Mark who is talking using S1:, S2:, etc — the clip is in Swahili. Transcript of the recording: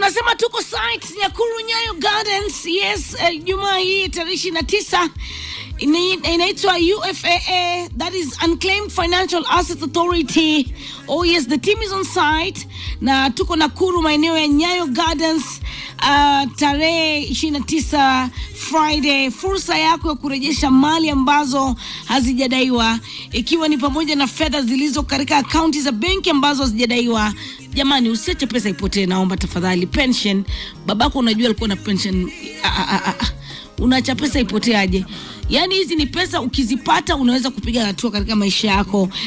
S1: tunasema tuko site Nyakuru Nyayo Gardens. Yes, uh, Jumaa hii tarehe ishirini na tisa Ini- inaitwa UFAA, that is Unclaimed Financial Assets Authority. Oh yes, the team is on site na tuko Nakuru maeneo ya Nyayo Gardens uh, tarehe 29 Friday. Fursa yako ya kurejesha mali ambazo hazijadaiwa ikiwa ni pamoja na fedha zilizo katika akaunti za benki ambazo hazijadaiwa. Jamani, usiache pesa ipotee, naomba tafadhali. Pension, babako unajua alikuwa na pension ah, ah, ah, ah unaacha pesa ipoteaje? Yaani hizi ni pesa ukizipata unaweza kupiga hatua katika maisha yako.